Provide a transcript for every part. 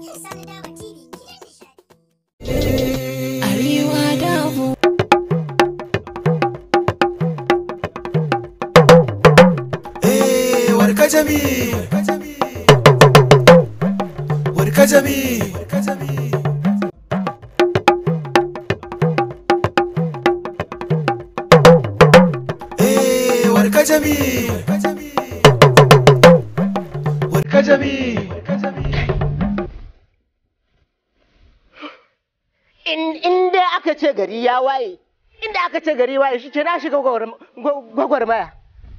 Arewa Dabo. Eh, warkajami warkajami Eh, warkajami warkajami inda aka ce gari ya waye inda aka ce gari waye shi ce na shiga gwagwarmaya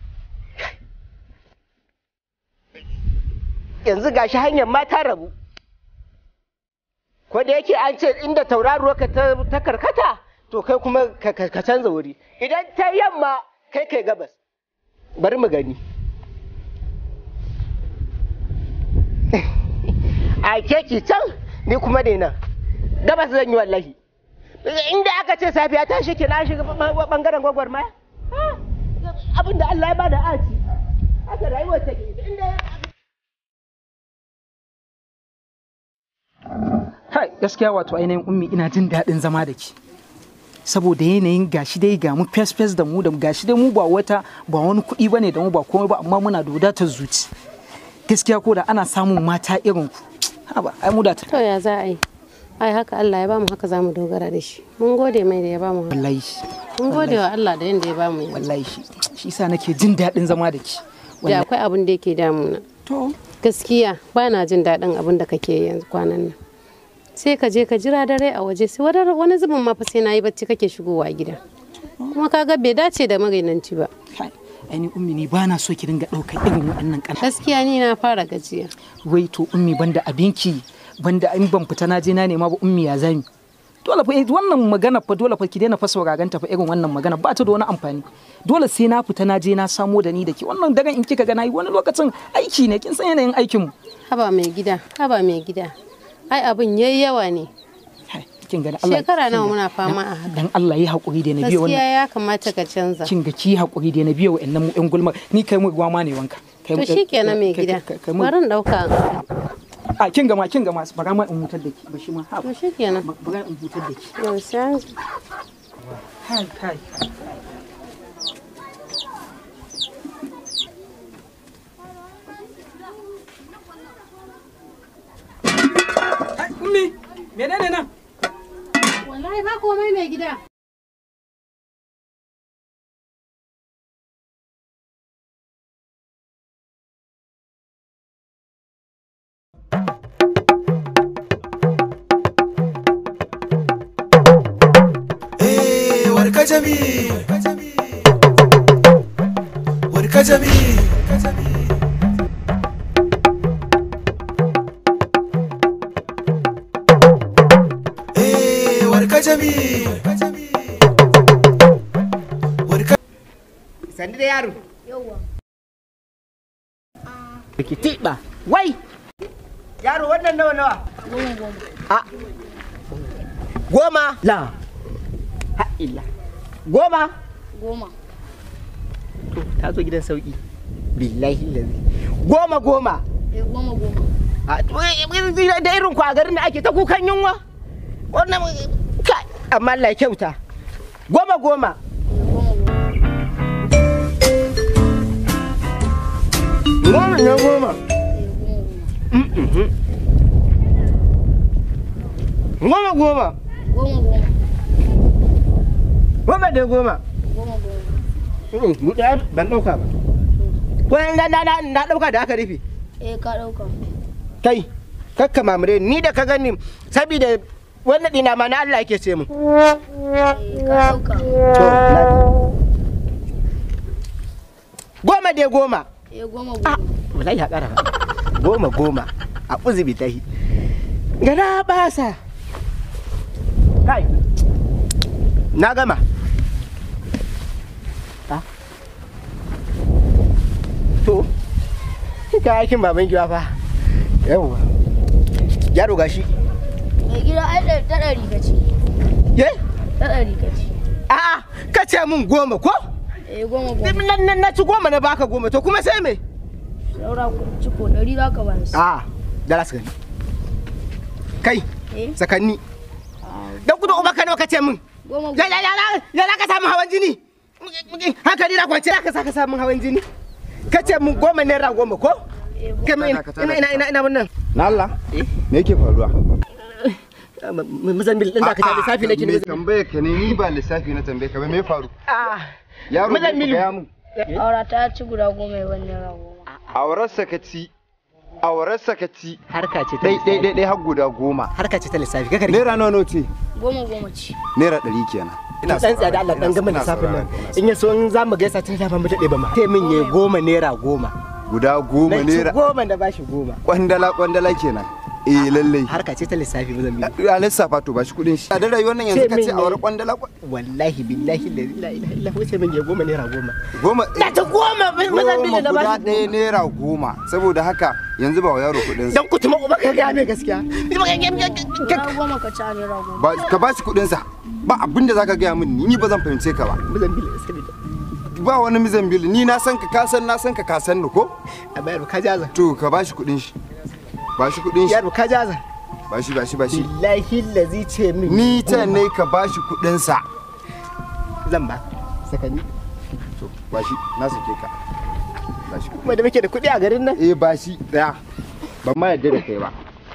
yanzu gashi hanyar ma ta rabu ko da yake an ce inda tauraruwa ka ta karkata to kai kuma ka canza wuri idan ta yamma kai kai gabas bari mu gani a keki can ni kuma ne nan gabas zan yi wallahi inda aka ce safiya ta shi na shiga bangaren gwagwarmaya abin da Allah ya bada aci haka rayuwar take inda Hai, gaskiya wato ainihin ummi ina jin daɗin zama da ki. Saboda yanayin gashi dai ga mu fes fes da mu da gashi dai mu ba wata ba wani kuɗi bane da mu ba komai ba amma muna da wadatar zuci. Gaskiya ko da ana samun mata irin ku. Haba, ai mu da ta. To ya za a yi? Ai haka Allah ya bamu haka zamu dogara da shi. Mun gode mai da ya bamu haka. Wallahi. Mun gode wa Allah da yanda ya bamu yanzu. Wallahi shi. Shi yasa nake jin daɗin zama da ki. Da akwai abin da yake damuna. To. Gaskiya ba na jin daɗin abin da kake yanzu kwanan nan. sai ka je ka jira dare a waje sai wani zubin ma fa sai na yi bacci kake shigowa gida kuma kaga bai dace da magainanci ba Aini ummi ni bana so ki dinga ɗaukar irin waɗannan ƙana. gaskiya ni na fara gajiya Wai to ummi banda abinki banda in ban fita na je na nema ba ummi ya zami. Dole fa wannan magana fa dole fa ki daina fa sauraron ta fa irin wannan magana ba ta da wani amfani. Dole sai na fita na je na samo da ni da ki wannan daren in kika ga nayi wani lokacin aiki ne kin san yanayin aikin mu. haba mai gida haba mai gida ai abin yayi yawa ne kin gani Allah shekara nawa muna fama a haka dan Allah yi hakuri da na biyo gaskiya wannan ya kamata ka canza kin ga ki hakuri da na biyo wa'annan mu yan gulma ni kai mu ruwa ma ne wanka. Kai to mu- shikenan mai kai- gida kai- kai mu- bari in dauka a kin gama kin gama bara ma in hutar da ki ba shi ma ha to shikenan bara in hutar da ki. yau sai Kai kai. Ummi, menene nan? wallahi ba komai mai gida Eh, warkajami warkajami Eh, warkajami warka sandi da yaro ki tiba wai yaro wannan nawa nawa a goma la ha illa goma Goma. to ta zo gidan sauki billahi lazi goma goma Eh, goma goma. a to, eh, da irin ku a garin da ake ta kukan yunwa wannan kai amma Allah ya kyauta goma goma goma na goma Mm-mhm. goma goma Goma goma. goma da goma Goma goma. Mm, mu ɗaya ban ɗauka ba ko na na na na ɗauka da aka rufe Eh, ka ɗauka. kai kakka mamure ni da ka gani saboda wannan ɗina ma na Allah yake ce mu Eh, ka ɗauka. to na goma dai goma Eh, goma Ah, goma. wallahi ya ƙara ba. goma goma a uzubi tahi gana basa kai na gama Ah. to ka aikin baban giwa fa yawwa yaro gashi Mai gida ai da ta ɗari ka ce. ye Ta ɗari ka ce. a'a ka ce min goma ko Eh, goma goma. na, na, na ci goma na baka goma to kuma sai me Saura ku ciko ɗari za ka ba su. a da su gani kai Eh? sakanni dan kudu uba ka nawa kace min Goma ya ya ya ya ya ka samu hawan jini hankali na kwance ka saka samun hawan jini kace mun goma naira goma ko kai mun ina ina ina ina wannan Na Allah? Me yake faruwa? muzambil din da ka ta lissafi nake Me ne tambaye ka ne ni ba lissafi na tambaye ka ba me ya faru? ah Yaro ne ka Muzammilu. gaya mun. Aura ta ci guda goma ya wani naira goma. Aurarsa ka ci. Aurarsa ka ci. harka ce ta Dai dai dai dai har guda goma. harka ce ta lissafi ka kare Naira nawa nawa ce? Goma goma ci. Naira ɗari kenan. dan tsaya da Allah dan gama lissafin nan in ya so in za mu gaisa tun da ba mu dade ba ma sai min yayi goma naira goma Guda goma na ci naira. goma da bashi goma Kwandala kwandala kenan. Eh lallai. harka ce ta lissafi muzambil A lissafa to ba shi kuɗin shi. A da rayuwar nan yanzu Ce ka min ce ne. aure kwandala kwa- wallahi billahi la ilaha illa huwa sai min yayi goma naira goma goma. na ta goma muzambil Goma da guda bashi ɗaya naira goma. Saboda haka yanzu ba wa yaro kuɗin dan kutuma uba ka ga mai gaskiya Guda goma ka ci a naira goma. ba ka ba shi kuɗinsa. Ba abin da zaka gaya min ni ni ba zan fahimce ka ba. muzambil sabida ba wani mizambil ni na san ka ka san na san ka ka san ni ko a bayar ka jaza to ka bashi kudin shi bashi kudin shi yaro ka jaza bashi bashi bashi billahi lazi ce min ni ta ne ka bashi kudin sa zan ba sakani to bashi na sake ka bashi kudin kuma da muke da kuɗi a garin nan eh bashi daya ban ma yadda da kai ba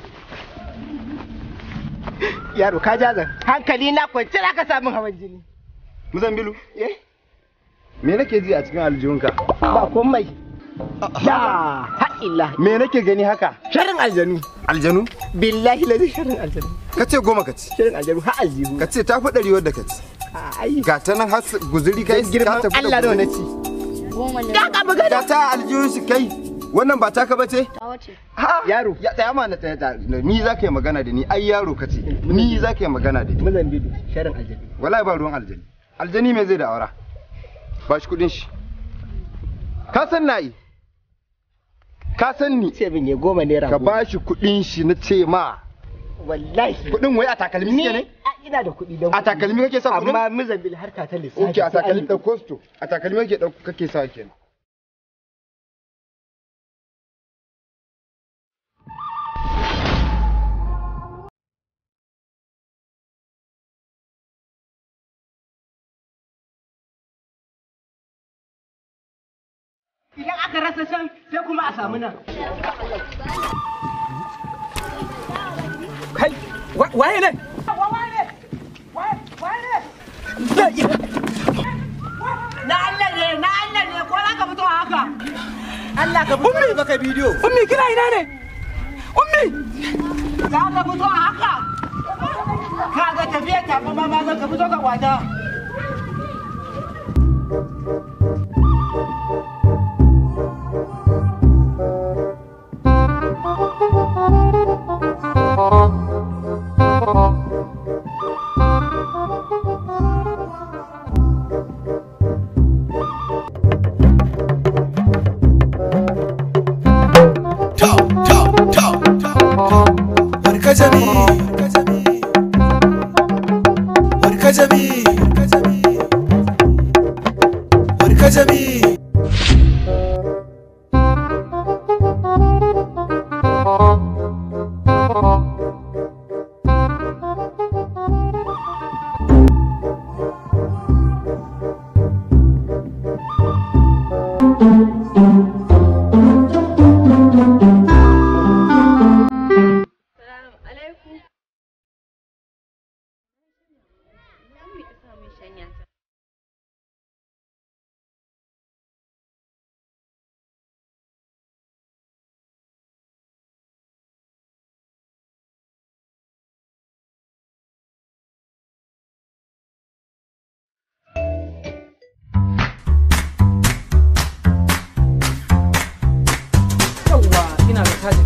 yaro ka jaza hankali na kwance za ka samun hawan jini muzambilu eh me nake ji a cikin aljihunka ba komai la ha'illa me nake gani haka sharin aljanu aljanu billahi lazi sharin aljanu ka ce goma ka ci sharin aljanu ha aljihu ka ce ta fi ɗari wadda ka ci ai ga ta nan har guzuri kai dan girman ka tafi Allah da wani ci Goma ne. ka ka magana ga ta aljihun shi kai wannan ba taka bace Ta wace. yaro ya tsaya ma na tsaya ta ni za ka yi magana da ni ai yaro ka ce ni za ka yi magana da ni mazambidu sharin aljanu wallahi ba ruwan aljani aljani me zai da aura ba shi kudin shi ka san na yi ka san ni ce min ya goma naira ka goma ba shi kudin shi na ce ma wallahi kudin wai a takalmi ni suke ne a ina da kuɗi don a takalmi kake sa kudin amma mazambil harka ta lissafi ok a sai an takalmi yi. da kosto a takalmi kake dauko kake sa kenan idan aka rasa can sai kuma a samu nan kai waye ne na Allah ne na Allah ne ko za ka fito a haka Allah ka fito da baka bidiyo ummi kina ina ne ummi za ka fito a haka ka ga tafiya ta ba ma za ka fito ka kwata To, to, to, Warka jami, warka jami, warka jami. yawwa ina da kaji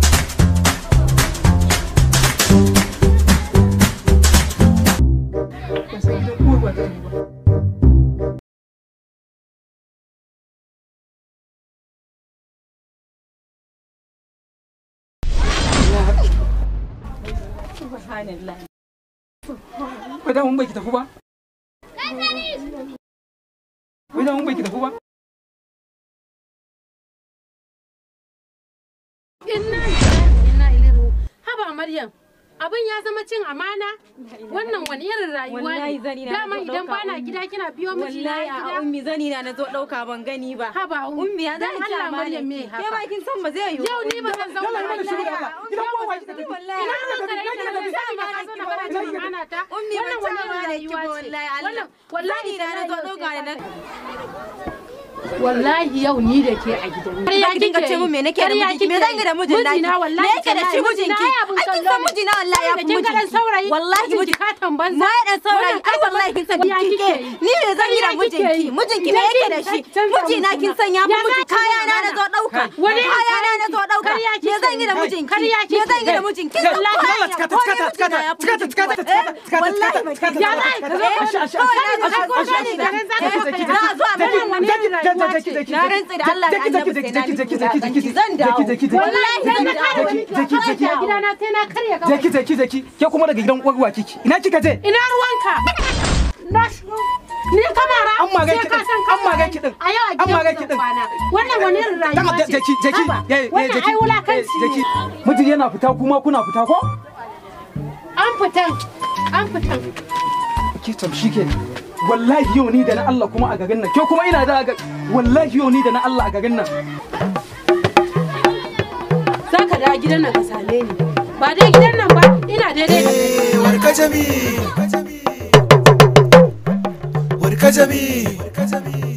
Wai da mun bai ki tafi ba? Wai da mun bai ki tafi ba? Inna lillahi wa inna ilaihi raji'un. Haba Maryam, abin ya zama cin amana wannan wani irin rayuwa Wallahi ne zani na dama zo idan ɗauka bana ummi. gida kina biyo miji na wallahi a gida ummi zani na na zo dauka ban gani ba haba ummi ya zan dan ci Allah amana Maryam me ke haka ma kin san ba zai yiwu yau ni ba zan zauna Dole mana shiru da Allah. Idan ba wa kika tafi. wallahi ina zan kare ita da zai ma ka zo na fara cin amana ta ummi ban wannan ci wani amana ki rayuwa ba ce wallahi Allah wannan wallahi zani na na zo dauka da na wallahi yau ni da ke a gidan Kar ya dinga ce mun me nake da mijinki me zan yi da mijin naki mijina wallahi me yake da shi mijinki ai kin san mijina wallahi ya fi kin ga dan mijinki saurayi wallahi miji ka tamban ma dan saurayi ai wallahi kin san mijinki ke ni me zan yi da mijinki mijinki me yake da shi mijina kin san ya fi miji kaya na na zo dauka Wani kaya na na zo dauka Karya me zan yi da mijinki Karya me zan yi da mijinki kin san Dole ko tikata tikata tikata tikata tikata tikata wallahi ba tikata ya za ka zo Asha, asha, asha, asha, asha, asha, asha. za a zo a mana wannan na rantsi da Allah da annabi sai na miki wulakanci zan dawo wallahi zan dawo Jeki, jeki. a gidana sai na karya ka Jeki jeki jeki ke kuma daga gidan uwarwa kiki ina kika je ina ruwanka na ni kamara An magai sai ki ka din, san an magai ki din, a yau a an magai gidan ki zan din. kwana wannan wani irin rayuwa ce jeki jeki Haba, ye ye wannan jeki ai wulakanci jeki ne miji yana fita kuma kuna fita ko an fitan an fitan ke tam shike wallahi yau ni da na Allah kuma a garin nan ke kuma ina da ga wallahi yau ni da na Allah a garin nan za ka dawo gidan nan ka same ni ba dai gidan nan ba ina daidai da kai Eh, warka jami warka jami